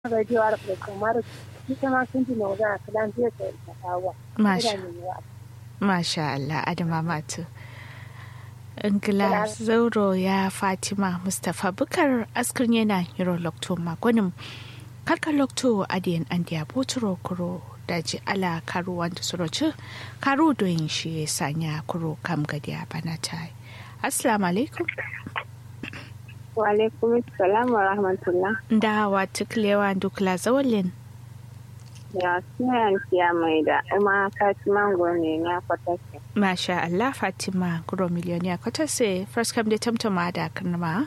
radio ar kamar ita ma sun ji nawa kalan zai ta tawa Masha Masha Allah Adama Matu. Ingila Zauro ya Fatima Mustapha Bukar askar yana hiro lokto makonin karkar lokto adiyan an diya boturo kuro daji ala karu wanda suroci karu doyin shi ya sanya kuro kam gadiya bana ta yi. Assalamu alaikum. wa alaikum salam wa rahmatullah Da wa tuklewa dukla zawalin. ya suna siya mai da kuma fatima ne na kwatake Masha Allah Fatima Guro Miliyoniya kwata se first come da tamtama da karnama.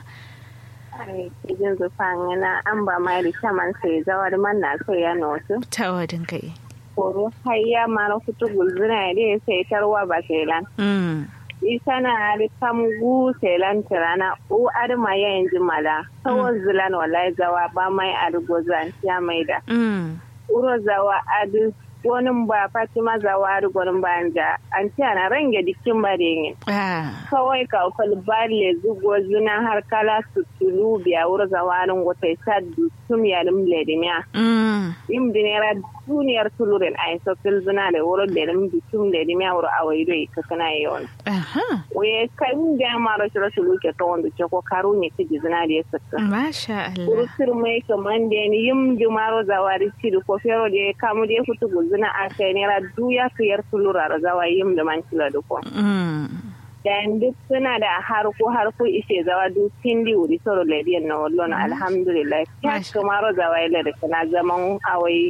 ai kijin zufan yana an ba mai da shaman sai zawar man na so ya notu Ta wadin kai. koro hayya mara kutu gulzuna ya sai tarwa ba sai lan Mm. isa na ari kamgu selan tirana u arma ya yanzu mala kawai zilan wallahi zawa ba mai argozan ya mai da Mm. uro zawa adu wani ba fatima zawa ari gwanin banja an ce ana range dikin bare Ah. kawai ka falbale zugo zina har kala su tulu biya wuro zawarin wata isa tum ya lim ledimiya Mm. im dinera duniyar tulurin a isa fil zina da wuro ledim tum ledimiya wuro a waido ka kana yawan Aha. we kan da ma rashin rashin luke ta wanda ce ko karu ne ta jizina da ya saka Masha Allah. kurusir mai kaman da ni yim jumaro zawari ciri ko fero da ya kamu da ya fito guzina a kai nera duya kiyar tulura da zawa yim da man kila da ko Mm. dan duk suna da harko harko ishe zawa duk tindi wuri soro lediyan na wallon alhamdulillah ya Masha. kamaro zawa ila da kana zaman awai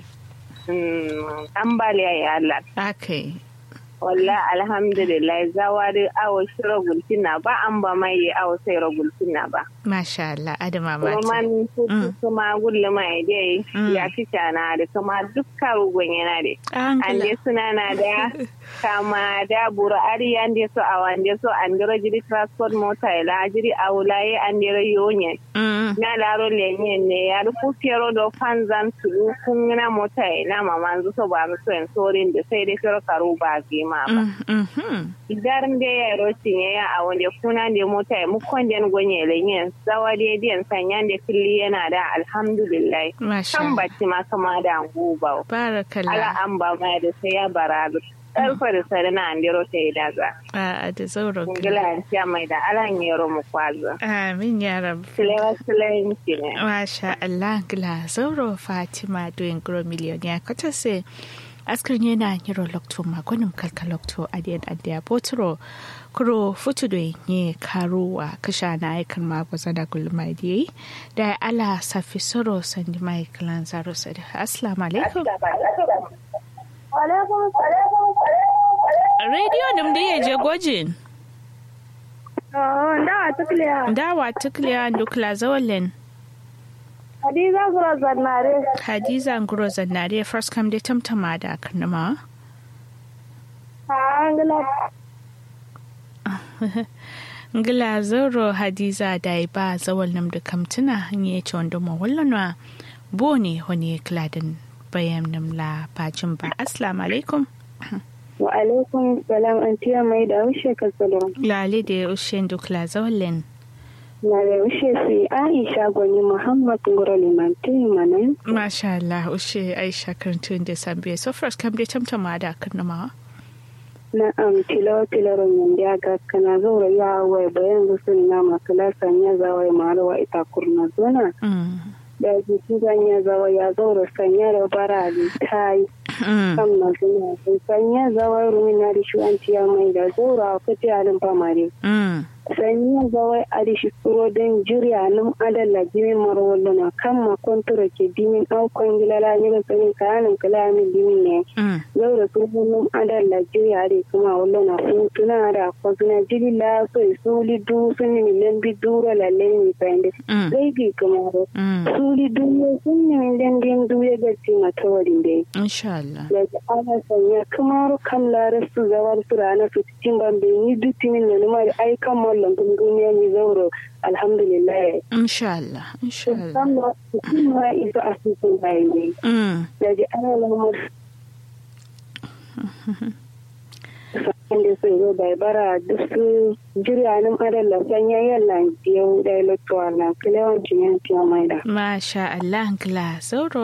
mm, ambaliya ya Allah Okay. walla alhamdulillah zawari awo shiro gultina ba an ba mai awo sai ro gultina ba Masha Allah Adama kuma Matu. man kuku kuma gulle mai dai Mm. ya fi na da kuma dukkan rugun yana da an Angela. dai suna na da kama da buru ari an dai so awan dai so an dai jiri transport mota ila jiri awulaye an dai yonye Mm. na laro lenye ne ya rufu fiyaro da fanzan su kun na mota ila mamanzu so ba mu so en sorin da sai dai fiyaro karu ba gima ba Mm. Mhm. idan da ya rotin ya a wanda kuna da mota ya mukon da gonye lenye zawa da diyan sanyan da filli yana da alhamdulillah Masha kan Allah. bacci ma kama da guba ala Barakallah. an ba ma da sai ya bara karfa da sare na andiro ta yi daga A da zauro. ingila an siya mai da ala yero mu kwazo Amin ya rabu. silewa silewa ne Masha Allah gila zauro Fatima doing grow million ya kwata se askar yana hiro lokto magonin kalka lokto adiyan adiya botro kuro futu do nye karuwa kasha na aikan magwaza da gulma diye da ala safi soro sandi mai kalan zaro sadi assalamu alaikum radio nim da ya je gwajin da tukliya dawa tukliya dukla zawalin hadiza gura zannare hadiza nguro zannare first come da tamtama da karnama a angila ngila zoro hadiza da ba zawal nam da kamtuna hanye ce wanda ma wallanwa bo ne wani kladin bayan nam la bacin ba assalamu alaikum wa alaikum salam an tiya mai da wuce ka salon lale da ya ushe dukla zawalin na da wuce su aisha gwani muhammad gura limantin manan masha Allah ushe aisha karantun da sambiya so first kam da tamtama da karnama na am tilo tilo ron ya ga kana zaura ya wai bayan gusun na makala sanya zawai marawa ita kurna zona Mm. da jiki sanya zawa ya zaura sanya da bara da tai Mm. kan na zuna sanya zawa rumina da shi an tiya mai da zaura ko ti alin famare Mm. sanya zawa a da shi kuro don jiriya nan adalla jimin marwallo na kan ma kontura ke dimin aukon gilala ne da tsanin kayanin kalamin dimin ne Mm. yau da kurkunin adal Najeriya da kuma wallo na tuna da kwazuna jiri la so suli du sun ni milen bi duro lalle ni pende Mm. gai bi kuma ro Mm. suli du ne sun ni milen din du ya ga ti mata wadin dai insha Allah da ana sanya kuma ro kam la rasu zawar su rana su cikin bambe ni du timin ne ma ai kan mallon kun duniya ni zauro alhamdulillah insha Allah insha Allah san ma kuma isa asusun bai ne Mm. da ji ana lamar da su zo bai bara duk su jirya nan adalla sanya yalla yau da electoral na kilewan cinyan mai da masha Allah ngla sauro